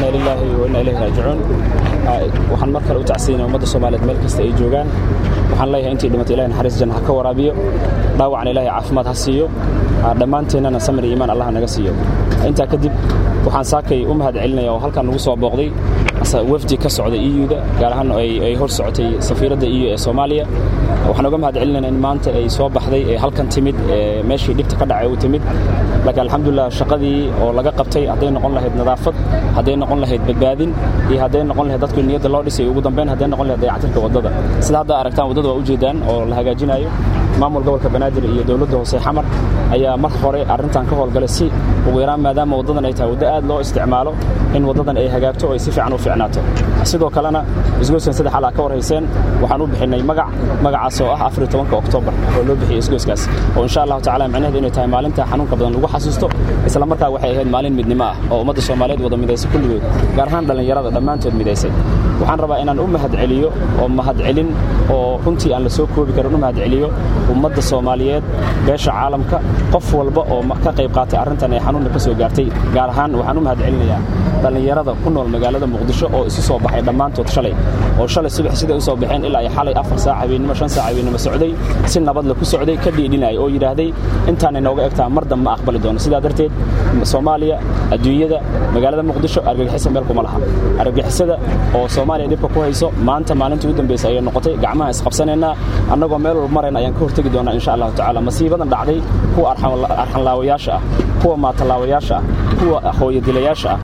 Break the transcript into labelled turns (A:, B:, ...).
A: inna lilaahi wa inna ilayhi raajicuun waxaan mar kale u tacsiinaya ummadda soomaaliyeed meel kasta ay joogaan waxaan leeyahay intii dhimatay ilahi naxariis janna ha ka waraabiyo dhaawacna ilaahay caafimaad ha siiyo dhammaanteennana samir iyo iimaan allah naga siiyo intaa kadib waxaan saakay u mahad celinaya oo halkan nagu soo booqday wafdi ka socda iyuda gaar ahaan ay hor socotay safiiradda iyo ee soomaaliya waxaan uga mahad celinayna in maanta ay soo baxday ee halkan timid ee meeshii dhibta ka dhacay u timid laakiin alxamdulilah shaqadii oo laga qabtay hadday noqon lahayd nadaafad hadday noqon lahayd badbaadin iyo hadday noqon lahayd dadku niyadda loo dhisay ugu dambeyn hadday noqon lahayd dayactirka waddada sida hadda aragtaan waddada waa ujeedaan oo la hagaajinayo maamul gobolka banaadir iyo dowladda hoose xamar ayaa mar hore arrintan ka howlgalay si ugu yaraan maadaama waddadan ay tahay waddo aad loo isticmaalo in waddadan ay hagaagto oo ay si fiican u fiicnaato sidoo kalena isgoyskan saddex alaa ka warhayseen waxaan u bixinay magac magacaas oo ah afariy tobanka oktoobar oo loo bixiyey isgoyskaas oo insha allahu tacala micnaheedu inay tahay maalinta xanuunka badan lagu xasuusto isla markaa waxay ahayd maalin midnimo ah oo ummadda soomaaliyeed wada midaysay kulligood gaar ahaan dhallinyarada dhammaantood midaysay waxaan rabaa inaan u mahad celiyo oo mahad celin oo runtii aan la soo koobi karin u mahad celiyo ummadda soomaaliyeed beesha caalamka qof walba oo ka qayb qaatay arrintan ee xanuunna ka soo gaartay gaar ahaan waxaan u mahad celinayaa dhallinyarada ku nool magaalada muqdisho oo isu soo baxay dhammaantood shalay oo shalay subax siday u soo baxeen ilaa ay xalay afar saac habeennimo shan saac habeennimo socday si nabadle ku socday ka dhiidhinaya oo yidhaahday intaanay nooga egtaa mar dambe ma aqbali doono sidaa darteed soomaaliya adduunyada magaalada muqdisho argagixisa meel kuma laha argagixisada oo soomaaliya dhibka ku hayso maanta maalintii u dambaysay ayay noqotay gacmaha isqabsanaynaa annagoo meel walba marayna ayaan ka hortegi doonaa insha allahu tacala masiibadan dhacday kuwa arxanlaawayaasha ah kuwa maatalaawayaasha ah kuwa hooyadilayaasha ah